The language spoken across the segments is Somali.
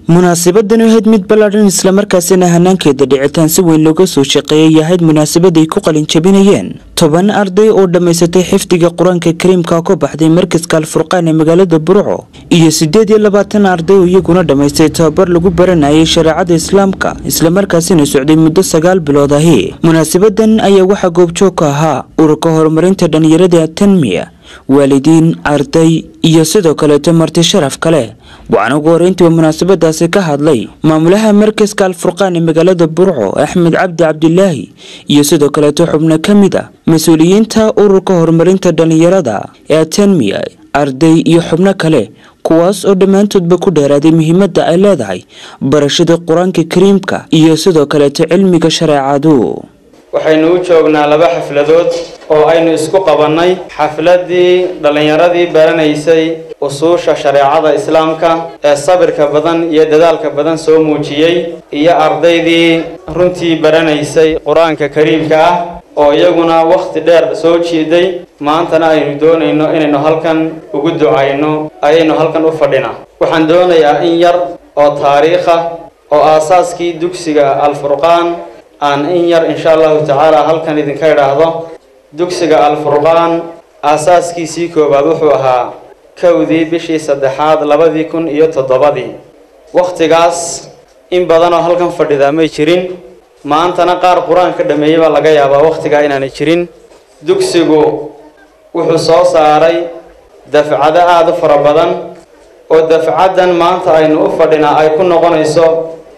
munaasabadani ahayd mid ballaadhan islamarkaasina hanaankeeda dhicitaan si weyn looga soo shaqeeyay ahayd munaasabad ay ku qalin jabinayeen toban arday oo dhammaysatay xifdiga qur-aanka kariimka ka baxday markaska alfurqaan ee magaalada burco iyo siddeed iyo labaatan arday oo iyaguna dhammaystay tababar lagu baranayay shareecada islaamka islamarkaasina socday muddo sagaal bilood ahi munaasabadan ayaa waxaa goobjoog ka ahaa ururka horumarinta dhalinyarada tanmiya waalidiin arday iyo sidoo kaleeto marti sharaf kale waxaana ugu horeyntiiba munaasabadaasi ka hadlay maamulaha markaska alfurqaan ee magaalada burco axmed cabdi cabdilaahi iyo sidoo kaleeto xubno ka mid a mas-uuliyiinta ururka horumarinta dhalinyarada ee atanmiya arday iyo xubno kale kuwaas oo dhammaantoodba ku dheeraaday muhiimadda ay leedahay barashada qur-aanka kariimka iyo sidoo kaleeto cilmiga shareecadu waxaynu u joognaa laba xafladood oo aynu isku qabannay xafladdii dhallinyaradii baranaysay usuusha shareecada islaamka ee sabirka badan iyo dadaalka badan soo muujiyey iyo ardaydii runtii baranaysay qur-aanka kariimka ah oo iyaguna wakhti dheer soo jiiday maantana aynu doonayno inaynu halkan ugu ducayno ayaynu halkan u fadhinaa waxaan doonayaa in yar oo taariikh ah oo aasaaskii dugsiga alfurqaan aan in yar insha allahu tacaala halkan idinka idhaahdo dugsiga alfurqaan aasaaskiisii koowaad wuxuu ahaa kowdii bishii saddexaad labadii kun iyo toddobadii wakhtigaas in badanoo halkan fadhidaa may jirin maantana qaar qur-aan ka dhameeyey baa laga yaabaa wakhtigaa inaanay jirin dugsigu wuxuu soo saaray dafcado aada u fara badan oo dafcaddan maanta aynu u fadhinaa ay ku noqonayso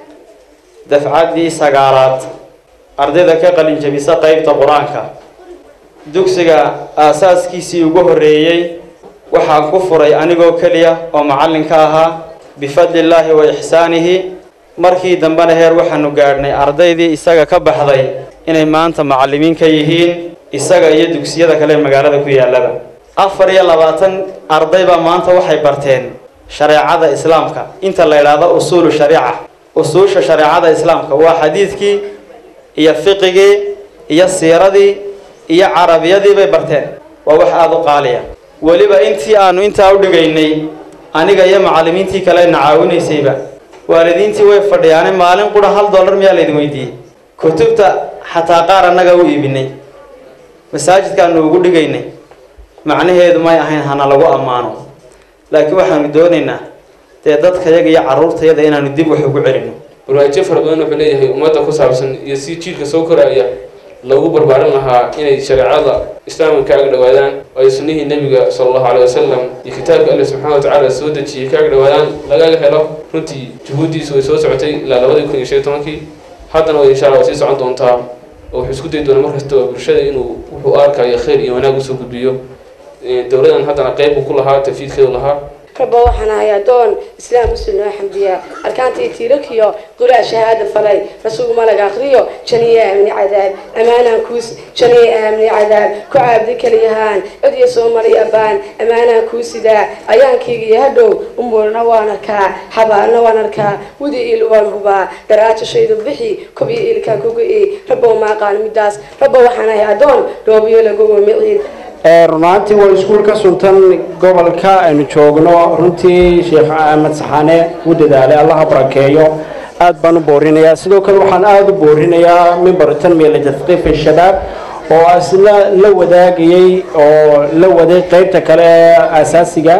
dafcaddii sagaalaad ardayda ka qalin jabisa qeybta qur-aanka dugsiga aasaaskiisii ugu horreeyey waxaa ku furay anigoo keliya oo macallin ka ahaa bifadlillaahi wa ixsaanihi markii dambena heer waxaanu gaadhnay ardaydii isaga ka baxday inay maanta macallimiin ka yihiin isaga iyo dugsiyada kale ee magaalada ku yaallaba afar iyo labaatan arday baa maanta waxay barteen shareecada islaamka inta la idhaahdo usuulu shariica usuusha shareecada islaamka waa xadiidkii iyo fiqigii iyo siiradii iyo carabiyadii bay barteen waa wax aada u qaaliya weliba intii aanu intaa u dhigaynay aniga iyo macallimiintii kale na caawinaysayba waalidiintii way fadhiyaane maalin qura hal dollar miyaa laydin weydiiyey kutubta xataa qaar annaga u iibinay masaajidkaanu ugu dhigaynay macnaheedu may ahayn hana lagu ammaano laakiin waxaanu doonaynaa dee dadkayaga iyo carruurtayada inaanu dib wax ugu celino barnaamijyo fara badan wuxuu leeyahay ummadda ku saabsan iyo si jiilka soo koraya loogu barbaarin lahaa inay shareecada islaamka ka ag dhowaadaan oo ay sunnihii nebiga sala allahu caley wasalam iyo kitaabka alle subxana wa tacaala soo dejiyey ka ag dhowaadaan lagaga helo runtii juhuuddiisu way soo socotay ilaa labadii kun iyo shan iyo tobankii haddana way insha alla way sii socon doontaa oo wuxuu isku dayi doonaa markastaba bulshada inuu wuxuu arkayo khayr iyo wanaag usoo gudbiyo dowladan haddana qeyb uu ku lahaa tafiidkeedu lahaa rabo waxaan ahay addoon islaam muslim noo xamdiya arkaantii tiirakiyo qura shahaada falay rasuul malag akriyo janiye aamni cadaab ammaanaan kuus janiye aamni cadaab ku caabdi keliyahaan codiya soo maray abaan ammaanaan kuu sidaa ayaankayga iyo hadhow umuurna waan arkaa xabaalna waan arkaa wudi il waan hubaa garaajashaydu bixi kobiyo ilkaa kuga i rabow maaqaan midaas rabo waxaan ahay addoon dhoobiyo lagu wamiciid runaantii waa iskuul ka suntan gobolka aynu joogno runtii sheekh axmed saxaane u dadaalay allaha barakeeyo aad baan u boorinayaa sidoo kale waxaan aada u boorinayaa mimbar tanmiya litadqiif shabaab oo asna la wadaagayay oo la waday qeybta kale ee asaasiga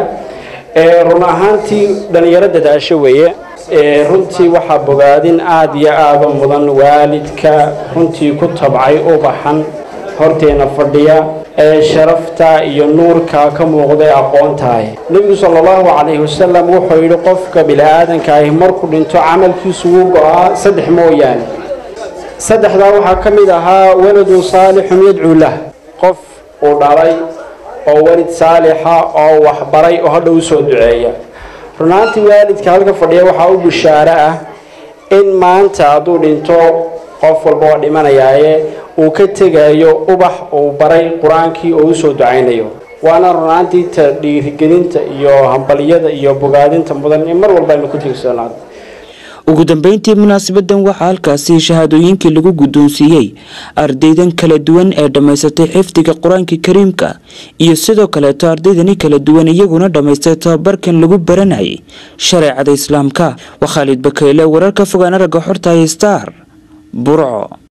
run ahaantii dhalinyaro dadaasho weeye runtii waxaa bogaadin aada iyo aada u mudan waalidka runtii ku tabcay ubaxan horteena fadhiya ee sharafta iyo nuurka ka muuqday aqoontahay nebigu sala allahu calayhi wasalam wuxuu yidhi qofka bini-aadanka ahi markuu dhinto camalkiisu wuu go-aa saddex mooyaane saddexdaa waxaa ka mid ahaa waladun saalixun yadcuu lah qof uu dhalay oo walid saalixa oo waxbaray oo hadha u soo duceeya runaantii waalidka halka fadhiya waxaa u bishaaro ah in maanta hadduu dhinto qof walba oo dhimanayaaye uu ka tegayo ubax uu baray qur-aankii oo usoo ducaynayo waana runaantii ta dhiirigelinta iyo hambaliyada iyo bogaadinta mudan in mar walba aynu ku tigsoonaado ugu dambeyntii munaasabadan waxaa halkaasi shahaadooyinkii lagu guddoonsiiyey ardaydan kala duwan ee dhammaysatay xifdiga qur-aanka kariimka iyo sidoo kaleeto ardaydani kala duwan iyaguna dhammaystay tababarkan lagu baranayay shareecada islaamka waa khaalid bakeyle wararka fogaan aragga xorta star burco